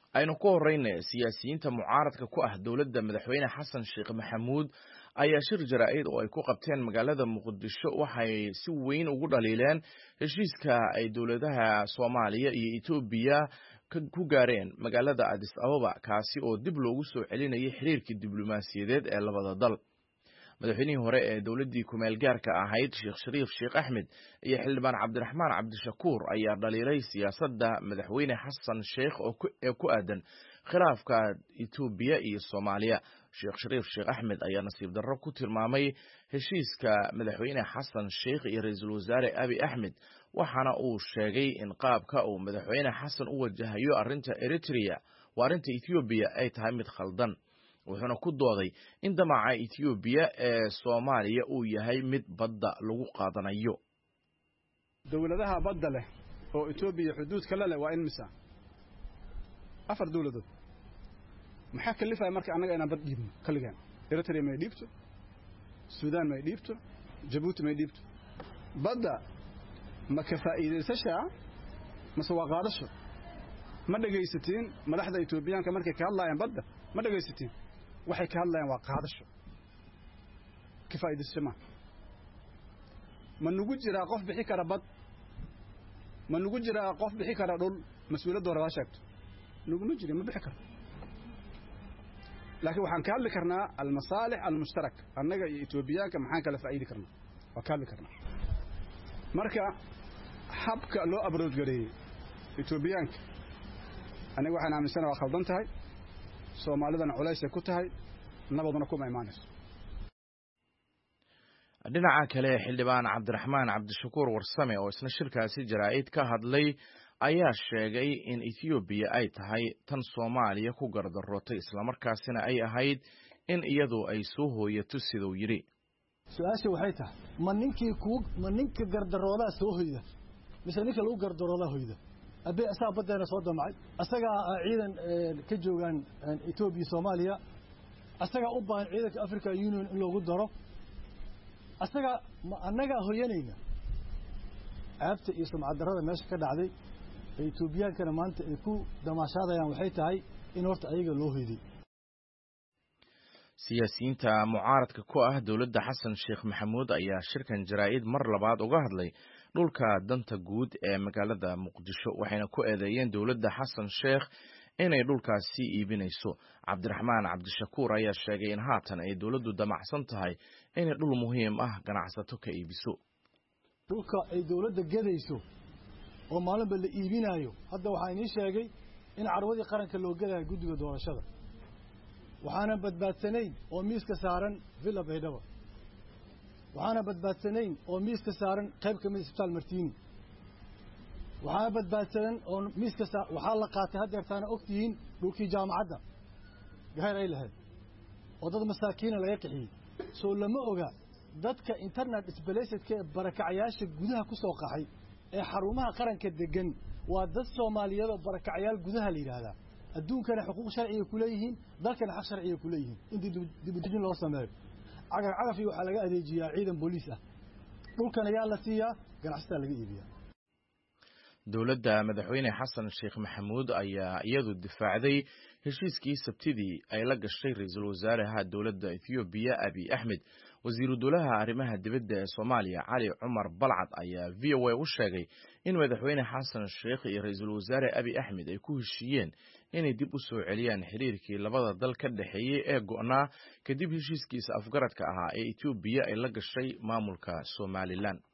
aynu ku horeyna siyaasiyiinta mucaaradka ku ah dowladda madaxweyne xasan sheekh maxamuud ayaa shir jaraa'id oo ay ku qabteen magaalada muqdisho waxay si weyn ugu dhaliileen heshiiska ay dowladaha soomaaliya iyo etoobiya ku gaareen magaalada adis ababa kaasi oo dib loogu soo celinayay xiriirkii diblomaasiyadeed ee labada dal madaxweynihii hore ee dowladdii kumeel gaarka ahayd sheekh shariif sheekh axmed iyo xildhibaan cabdiraxmaan cabdishakuur ayaa dhaliilay siyaasadda madaxweyne xasan sheekh ee ku aadan khilaafka etoobiya iyo soomaaliya sheekh shariif sheekh axmed ayaa nasiib darro ku tilmaamay heshiiska madaxweyne xasan sheekh iyo ra-iisul wasaare abi axmed waxaana uu sheegay in qaabka uu madaxweyne xasan u wajahayo arrinta eritrea waa arrinta ethoobiya ay tahay mid khaldan wuxuuna ku dooday in damaca etoobiya ee soomaaliya uu yahay mid badda lagu qaadanayo dowladaha badda leh oo etoobiya xuduudka la leh waa in misa afar dowladood maxaa kalifaya marka annaga inaan bad dhiibno kalligeen eritrea may dhiibto suudaan may dhiibto jabuuti may dhiibto badda ma ka faa'iidaysashaa mase waa qaadasho ma dhegaysatiin madaxda etoobiyaanka markay ka hadlaayaan badda ma dhegaysatiin waxay ka hadlayaan waa qaadasho ka faa'iidaysasho maa ma nugu jiraa qof bixi kara bad ma nugu jiraa qof bixi kara dhul mas-uuliyadda hore waa sheegto nuguma jiri ma bixi karo laakiin waxaan ka hadli karnaa almasaalix almushtarak annaga iyo etoobiyaanka maxaan kala faa'iidi karnaa waa ka hadli karnaa marka habka loo abroodgareeyey etoobiyaanka aniga waxaan aaminsana waa khaldan tahay soomaalidana culaysay ku tahay nabaduna kuma imaanayso dhinaca kale xildhibaan cabdiraxmaan cabdishakuur warsame oo isna shirkaasi jaraa'id ka hadlay ayaa sheegay in ethoobiya ay tahay tan soomaaliya ku gardarootay islamarkaasina ay ahayd in iyadu ay soo hooyato siduu yidhi su-aasha waxay tahay ma ninkii ku ma ninka gardaroodaa soo hoyda mise ninka lagu gardaroodaa hoyda abe asagaa baddeena soo damacay asagaa ciidan ka joogaan etoobiya soomaaliya asagaa u baahan ciidanka african union in loogu daro asagaa ma annagaa hoyanayna caabta iyo sumcaddarrada meesha ka dhacday ee etoobiyaankana maanta ay ku damaashaadayaan waxay tahay in horta ayaga loo hoyday siyaasiyiinta mucaaradka ku ah dowladda xasan sheekh maxamuud ayaa shirkan jaraa'id mar labaad uga hadlay dhulka danta guud ee magaalada muqdisho waxayna ku eedeeyeen dowladda xasan sheekh inay dhulkaasi iibinayso cabdiraxmaan cabdishakuur ayaa sheegay in haatan ay dowladdu damacsan tahay inay dhul muhiim ah ganacsato ka iibiso dhulka ay dowladda gedayso oo maalinba la iibinaayo hadda waxaa inii sheegay in carwadii qaranka loo gelayo guddiga doorashada waxaana badbaadsanayn oo miiska saaran villa baydhaba waxaana badbaadsanayn oo miiska saaran qayb ka mid isbitaal martiini waxaana badbaadsanan oo miiska saa waxaa la qaatay haddeertaana og tihiin dhulkii jaamacadda gahayr ay lahayd oo dad masaakiina laga qixiyey soo lama oga dadka internet sbalasedka ee barakacyaasha gudaha ku soo qaxay ee xarumaha qaranka degan waa dad soomaaliyeed oo barakacyaal gudaha la yidhaahdaa adduunkana xuquuq sharciga ku leeyihiin dalkana xaq sharciga ku leeyihiin intii dibudejin loo sameeyo cagaf cagafii waxaa laga adeejiyaa ciidan booliis ah dhulkan ayaa la siiyaa ganacsataa laga iibiyaa dowladda madaxweyne xasan sheekh maxamuud ayaa iyadu difaacday heshiiskii sabtidii ay la gashay ra-iisul wasaaraha dowladda ethoobiya abi axmed wasiiru dowlaha arrimaha dibadda ee soomaaliya cali cumar balcad ayaa v o a u sheegay in madaxweyne xasan sheekh iyo ra-iisul wasaare abi axmed ay ku heshiiyeen inay dib u soo celiyaan xiriirkii labada dal ka dhexeeyey ee go'naa kadib heshiiskiisa afgaradka ahaa ee etoobiya ay la gashay maamulka somalilan